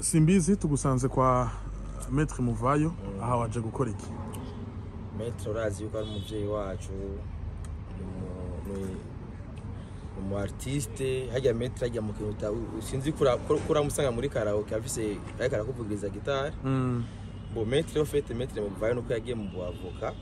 simbizi tugusanze kwa Maître Muvayo aha waje gukora iki Maître urazi yuko ari umuvyeyi wacu ni umu- ni- ni umu artiste hajya Maître hajya mu kintu uta- sinzi kura kuramusanga muri karaoke afise ariko arakuvugiriza gitari Mm, bo Maître yo fete Maître Muvayo nuko yagiye mu buavoka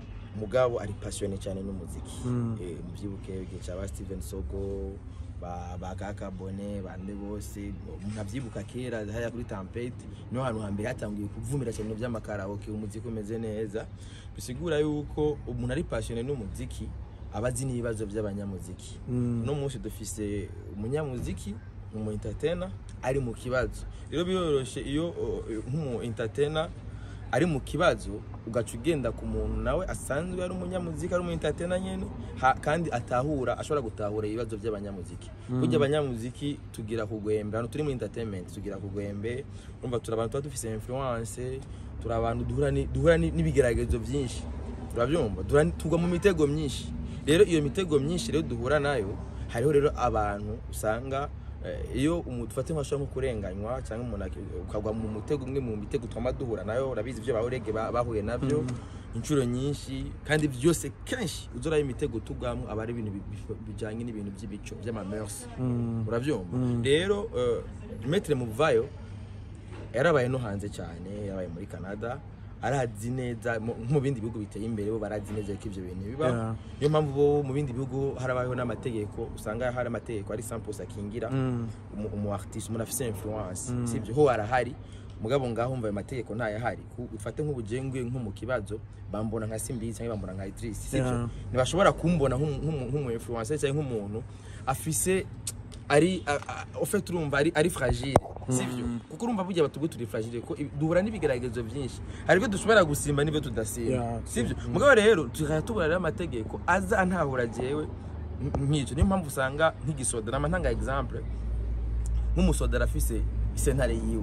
mugabo ari passionné cyane n'umuziki Mm. eh muvyibuke igihe cya ba Steven Sogo ba ba Kaka Bone bande bose umuntu avyibuka kera haya kuri Tempete niho hantu hambere hatangiye kuvumira cyane ibintu vy'amakaraoke umuziki umeze neza bisigura yuko umuntu ari passionné n'umuziki aba azi n'ibibazo by'abanyamuziki mm, uno munsi dufise umunyamuziki umu entertainer ari mu kibazo rero biroroshe iyo o, nk'umu entertainer ari mu kibazo ugaca ugenda ku muntu nawe asanzwe ari umunyamuziki ari umu entertainer nyene ha- kandi atahura ashobora gutahura ibibazo by'abanyamuziki burya abanyamuziki tugira kugwembe hano turi muri entertainment tugira kugwembe urumva turi abantu tuba dufise influence turi abantu duhura ni- duhura ni- n'ibigeragezo byinshi urabyumva Duhura ni- tugwa mu mitego myinshi rero iyo mitego myinshi rero duhura nayo hariho rero abantu usanga eh, iyo umuntu ufate nk'ashobora nko kurenganywa cyangwa umuntu aki- ukagwa mu mutego umwe mu mitego twama duhura nayo urabizi ibyo bahorege bahuye nabyo inshuro nyinshi kandi byose kenshi uzorayo imitego tugwamo aba ari ibintu bi- bi- bijanye n'ibintu by'ibico by'amamers mm, urabyumva Mm. rero eh, Maître Muvayo yarabaye no hanze cyane yarabaye muri Canada arazi neza mu- nko mu bindi bihugu biteye imbere bo barazi neza ko ibyo bintu biba Yeah. niyo mpamvu bo mu bindi bihugu harabayeho n'amategeko usanga hari amategeko ari samples akingira mm, umu- umu artiste umuntu afise influence Mm. sivyo ho arahari mugabo ngaho umva ayo mategeko ntayahari Ku- ufate nk'ubujengwe nko mu kibazo bambona nka simbizi cyangwa bambona nka Idris sivyo Yeah. ntibashobora kumbona nk'umu- nk'umu nk'umu influencer cyangwa nk'umuntu afise ari ufite urumva ari ari fragile sivyo kuko urumva burya batubwo turi fragile ko ibi- duhura n'ibigeragezo byinshi hari ibyo dushobora gusimba n'ibyo tudasimba Yeah, sivyo mugabo rero tukajya tubura rero amategeko aza antahura jewe nk- nk'icyo niyo mpamvu usanga nk'igisoda nama ntanga example nk'umusoda arafise isentare yiwe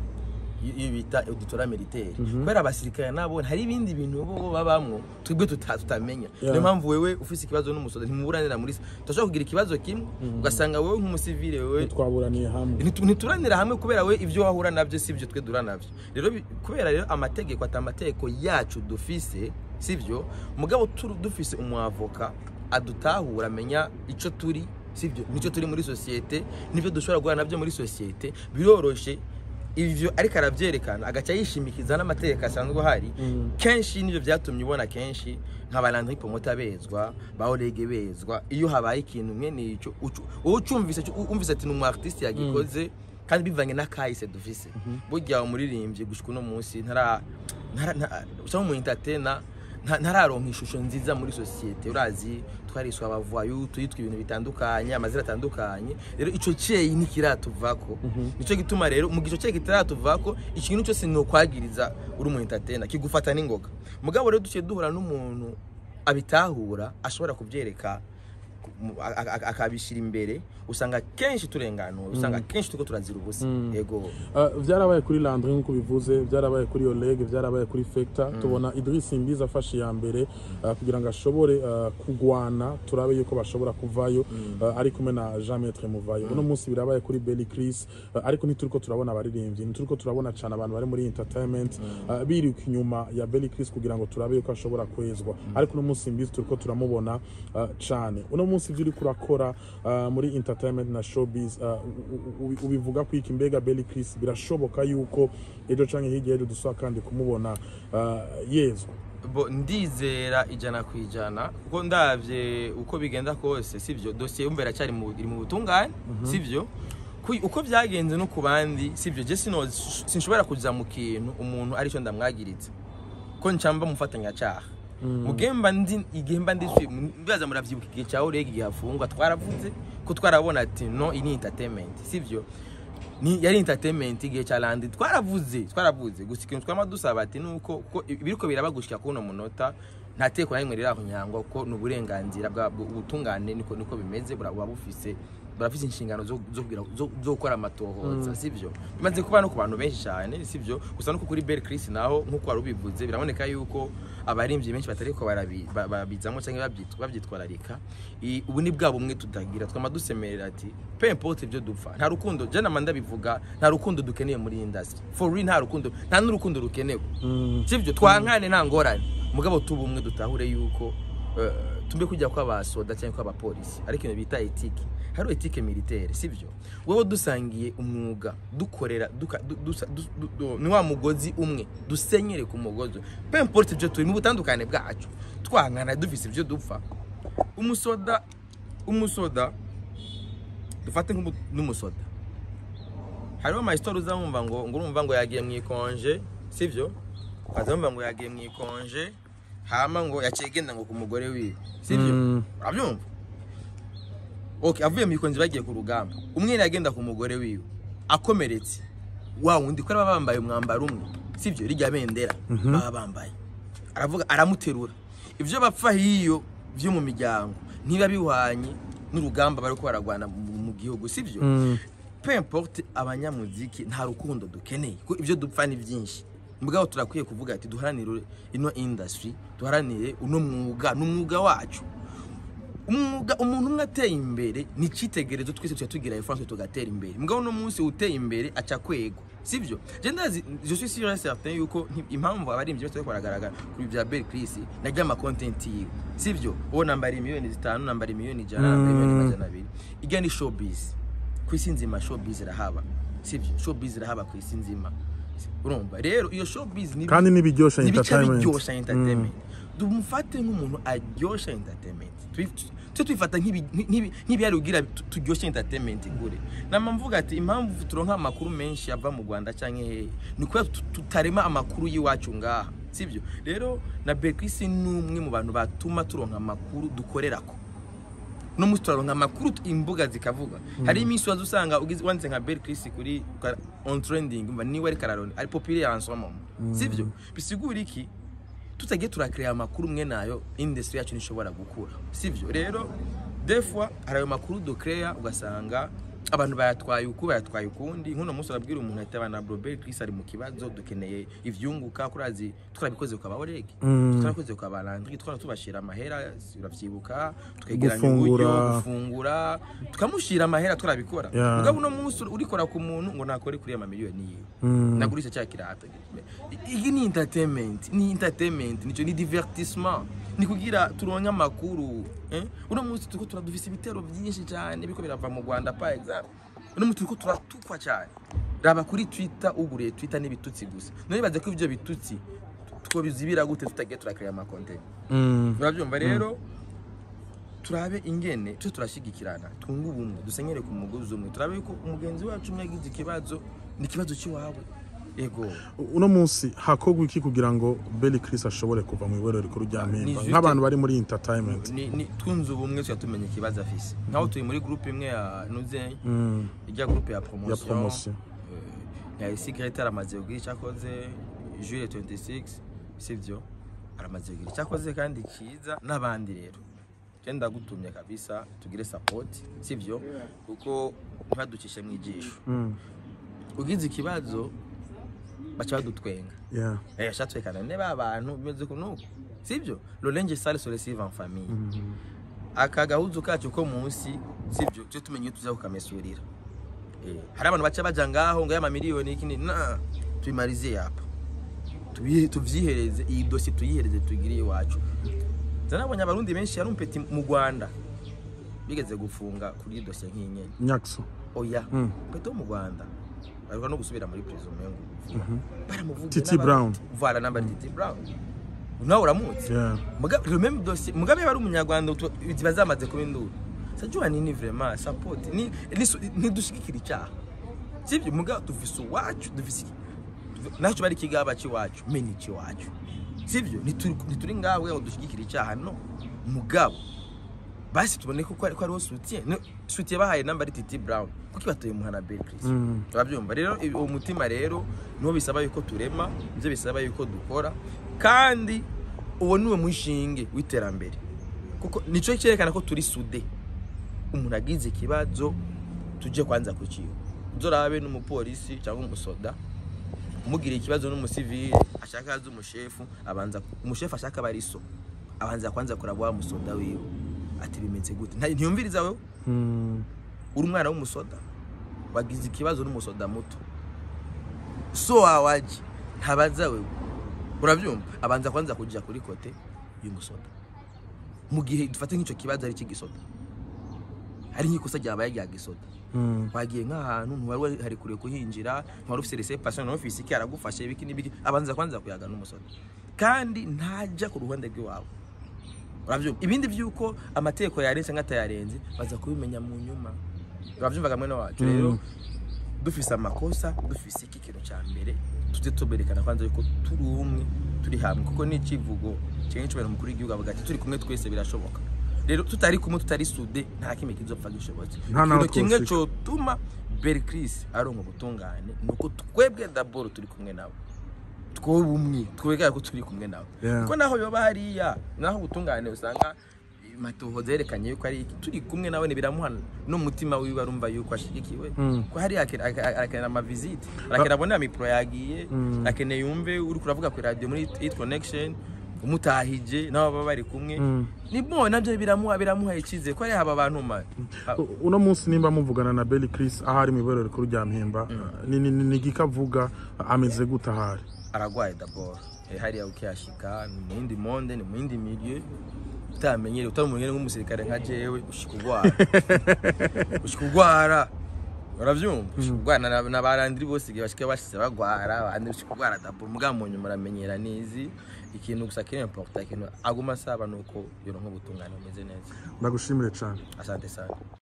i- iyo bita auditora militaire kubera abasirikare nabo hari ibindi bintu bo bo babamwo twebwe tuta- tutamenya Yeah. niyo mpamvu wewe ufise ikibazo n'umusoda ntimuburanira muri turashobora kugira ikibazo kimwe ugasanga wewe nk'umusivile wewe twaburaniye hamwe Ntitu- ntituranira hamwe kubera we ibyo wahura nabyo si byo twe duhura nabyo rero bi- kubera rero amategeko ati amategeko yacu dufise sibyo mugabo turu- dufise umwavoka adutahura amenya icyo turi sibyo nicyo turi muri sosiyete n'ibyo dushobora guhura nabyo muri sosiyete biroroshe ivyo ariko arabyerekana agaca yishimikiza n'amategeko asanzwe ahari Mm. kenshi nivyo byatumye ubona kenshi nk'abalandri pomota bezwa ba Orege bezwa iyo habaye ikintu mwene ico ucu- wowe ucumvise cu- umvise ati ni umu artiste yagikoze kandi bivanye n'akahise dufise burya umuririmbyi gushika uno munsi ntara ntara nta- cyangwa umu entertainer nta- ntararonka ishusho nziza muri sosiyete urazi twariswe abavayu tuyitwa ibintu bitandukanye amazina atandukanye rero ico cyeyi ntikiratuvako nico gituma rero mu gico cyeyi kitaratuvako ikintu cyose ni ukwagiriza uri umu entertainer kigufata n'ingoga mugabo rero duciye duhura n'umuntu abitahura ashobora kubyereka mu- a- a- a- akabishyira imbere usanga kenshi turenganuwe usanga kenshi turiko turazira ubusa yego Uh, byarabaye kuri Landry nk'uko bivuze byarabaye kuri Oleg byarabaye kuri Fecta tubona Idris Mbizi afashe iya mbere uh, kugira ngo ashobore uh, kugwana turabe yuko bashobora kuvayo uh, ari kumwe na Jean Maître Muvayo uno munsi birabaye kuri Belly Chris uh, ariko ntituriko turabona abaririmbyi ntituriko turabona cyane abantu bari muri entertainment uh, biruka inyuma ya Belly Chris kugira ngo turabe yuko ashobora kwezwa ariko uno munsi Mbizi turiko turamubona uh, cyane uno munsi ibyo uriko urakora uh, muri entertainment na showbiz uh, u- u- ubivuga ko iki mbega Belly Chris birashoboka yuko ejo canke hirya ejo dusaba kandi kumubona uh, yezwa bo ndizera ijana ku ijana kuko ndabye uko bigenda kose sibyo dosiye yumva iracyari mu iri mu butungane sibyo Ku- uko byagenze no ku bandi sibyo je sino sinshobora kuza mu kintu umuntu aricyo ndamwagiritse ko ncamba mufatanyacyaha mugemba ndi igemba ndi mbaza muravyibuka igihe cyawe rege igihe afungwa twaravuze ko twarabona ati no ini entertainment sivyo ni yari entertainment igihe cya landi twaravuze twaravuze gusa ikintu twama dusaba ati nuko ko biriko birabagushika kuno munota nta teko na rimwe riraho nyangwa kuko ni uburenganzira bwa ubutungane niko niko bimeze bura- buba bufise barafite inshingano zo zo kugira zo zo gukora amatohoza sivyo bimaze kuba no ku bantu benshi cyane sivyo gusa no kuri Bell Chris naho nkuko wari ubivuze biraboneka yuko abarimvyi benshi batariko barabi- ba- babizamo cyangwa babyitwa babyitwararika I- ubu ni bwa bumwe tutagira twama dusemerera ati peu importe ibyo dupfa nta rukundo je namanda bivuga nta rukundo dukeneye muri industry for real nta rukundo nta n'urukundo rukenewe sivyo twankane nta ngorane mugabo tuba umwe dutahure yuko eh, tumbe kujya kw'abasoda cyangwa kw'abapolisi ariko ibintu bita etike hari etike militaire sivyo wowe dusangiye umwuga dukorera duka- du- dusa- du- du- du- ni wa mugozi umwe dusenyere ku mugozi peu importe ibyo turi mu butandukane bwacu twankana dufise ibyo dupfa umusoda umusoda dufate nk'umu- n'umusoda hariho amayisitori uzamwumva ngo ngo urumva ngo yagiye mu ikonje sivyo ukazamwumva ngo yagiye mu ikonje hama ngo yaciye agenda ngo ku mugore wiwe sivyo Mm. urabyumva okay avuye mu ikonje bagiye ku rugamba umwe yagenda ku mugore wiwe akomeretse wa wundi ko baba bambaye umwambaro umwe sivyo rijya bendera baba bambaye aravuga aramuterura ivyo bapfa hiyo vyo mu miryango ntiba bihwanye n'urugamba bariko baragwana mu mu gihugu sivyo Mm. peu importe abanyamuziki nta rukundo dukeneye kuko ibyo dupfa ni byinshi mugabo turakwiye kuvuga ati duharanire ino industry duharanire uno mwuga ni umwuga wacu umwuga umuntu umwe ateye imbere ni icyitegererezo twese tuba tugira efanse tugatera imbere mugabo uno munsi uteye imbere aca kwego sibyo je ndazi je suis sûr et certain yuko nti- impamvu abaririmbyi bose bariko baragaragara kuri bya Bell Chris narya ama content yiwe sibyo uwo nambara miliyoni zitanu nambara miliyoni ijana nambara miliyoni majana abiri irya ni showbiz ku isi nzima showbiz irahaba sibyo showbiz irahaba ku isi nzima urumva rero iyo showbiz ni kandi n'ibiryosha nibica entertainment biryosha entertainment dumufate nk'umuntu aryosha entertainment Twi- tujye twifata nk'ibi- nk'ibi- nk'ibihari kugira tu- turyoshye entertainment kure nama mvuga ati impamvu turonka amakuru menshi ava mu rwanda cyangwa hehe ni kubera tu- tutarema amakuru y'iwacu ngaha sibyo rero na bekwisi ni umwe mu bantu batuma turonka amakuru dukorerako no munsi turaronka amakuru tu- imbuga zikavuga hari iminsi waza usanga ugize wanditse nka Bell Chris kuri ka- on trending umva niwe ari kararoni ari populaire en ce moment sivyo bisigura iki tutagiye turakrea amakuru mwe nayo industry yacu nishobora gukura sivyo rero des fois hari ayo makuru ducrea ugasanga abantu bayatwaye uku bayatwaye ukundi nk'uno munsi urabwira umuntu ati abana bro Bell Chris ari mu kibazo dukeneye ivyunguka kurazi twarabikoze kwa Baoreg Mm. twarakoze kwa Balandri twara tubashira amahera urabyibuka twegeranya Gufungura. uburyo gufungura tukamushira amahera turabikora Yeah. mugabo uno munsi urikora ku muntu ngo nakore kuri ama miliyoni yiwe Mm. nagurisha cya kirato iyi ni entertainment ni entertainment nicyo ni divertissement ni kugira turonke amakuru eh? uno munsi turiko turadufise ibitero byinshi cyane biriko birava mu Rwanda par exemple uno munsi turiko turatukwa cyane raba kuri Twitter uguriye Twitter n'ibitutsi gusa none baze ko ivyo bitutsi twobizibira gute tutagiye turakrea ama content Mm. urabyumva rero turabe ingene tujye turashyigikirana twunge ubumwe dusenyere ku mugozi umwe turabe ko umugenzi wacu umwe yagize ikibazo ni ikibazo cy'iwawe yego uno munsi hakorwa iki kugira ngo Belly Chris ashobore kuva mu iborero rikuru rya Ni Mpimba juste- nk'abantu bari muri entertainment ni, ni twunze ubumwe tujya tumenya ikibazo afise nkaho turi muri groupe imwe ya nuze Mm. ijya groupe ya ya promotion promotion Eh, ya secret aramaze kugira icyo akoze juillet 26 sivyo aramaze kugira icyo akoze kandi cyiza n'abandi rero je ndagutumye kabisa tugire support sivyo kuko ntibaducishe mu ijisho Mm. ugize ikibazo baca badutwenga yeah eh shatwekana ne ba bantu bimeze kunuko sivyo l'orange sale sur les en famille aka gahuzu kacu ko munsi sivyo cyo tumenye tuza kukamesurira eh hari abantu baca baja ngaho ngo y'ama miliyoni ikindi na tubimarize hapa tubihe tuvyihereze iyi dosi tuyihereze tugiriye iwacu zanabonye abarundi benshi yarumpeti mu Rwanda bigeze gufunga kuri dosi nk'inyene nyakso oya Mm. peto mu Rwanda bariko no gusubira muri prison mengo baramuvuga Titi Brown. voilà namba Titi Brown nawe uramutse yeah mugabe le même dossier mugabe yari umunyarwanda utu- ziba zamaze kuba induru sajua nini vraiment support ni ni- ntidushigikira icyaha sibyo mugabe dufise uwacu dufise iki- nacu bari kigaba cy'iwacu meni cy'iwacu sibyo ntituri ntituri ngawe ngo dushigikira icyaha no mugabo basi tubone ko ko ariho soutien No, soutien bahaye namba ari Titi Brown kuko batoye umuhana Bell Chris Mm. urabyumva rero ibi- uwo mutima rero niwo bisaba yuko turema nibyo bisaba yuko dukora kandi uwo niwe mushinge w'iterambere kuko nicyo cyerekana ko turi sude umuntu agize ikibazo tuje kwanza kukiwe uzorabe n'umupolisi cyangwa umusoda umugira ikibazo n'umusivili ashaka azi umushefu abanza umushefu ashaka aba ari so abanza kwanza kuraba wa musoda wiwe ati bimeze gute Nta- ntiyumviriza wewe Mm. uri umwana w'umusoda wagize ikibazo n'umusoda muto so wawe aje ntabaza wewe urabyumva abanza kwanza kujya kuri kote y'umusoda mu gihe dufate nk'icyo kibazo ari cy'igisoda hari nk'ikosa ryabaye rya gisoda Mm. wagiye nk'ahantu ntiwari hari kure kuhinjira ntiwari ufite reception ntiwari ufite iki aragufashe ibiki n'ibiki abanza kwanza kuyaga n'umusoda kandi ntajya ku ruhande rw'iwawe urabyumva ibindi by'uko amategeko yarenze cyangwa atayarenze baza kubimenya mu nyuma urabyumvaga mwene wacu Mm. rero dufise amakosa dufise iki kintu cya mbere tujye tuberekana kwanza yuko turi umwe turi hamwe kuko ni ikivugo kimwe cy'umuntu mukuru w'igihugu avuga ati turi kumwe twese birashoboka rero tutari kumwe tutari sude nta kimwe kizopfa gishobotse Nta naho ikintu kimwe twoshika. cyotuma beri kirisi aronka ubutungane ni uko twebwe daboro turi kumwe nawe twowe umwe twebwe ko turi kumwe nawe Yeah. kuko naho yoba hariya naho ubutungane usanga matoho zerekanye yuko ari iki turi kumwe nawe ntibiramuha n'umutima wiwe arumva yuko ashigikiwe Mm. ko hariya ake- ake- arakenera amaviziti arakenera abone mikoro yagiye Mm. akeneye yumve uri kuravuga ku radio muri hit connection umutahije nabo baba bari kumwe Mm. ni bo nabyo biramuha biramuha icyizere ko ari haba abantu ma ha- U- uno munsi nimba muvugana na Belly Chris ahari mu iborero rikuru rya Mpimba ni ni ni igika avuga ameze gute ahari aragwaye dabord Eh, hariya ukiyashika ni mu yindi monde ni mu yindi milieu utamenyere utari umuntu nk'umusirikare nka jewe ushika ugwara ushika ugwara uravyumva ushika ugwara na- na barandiri bose igihe bashika bashize bagwara abandi ushika ugwara dabord muga mu nyuma uramenyera nizi ikintu gusa kiri important ikintu aguma asaba nuko yoronka ubutungane bumeze neza ndagushimire cyane asante sana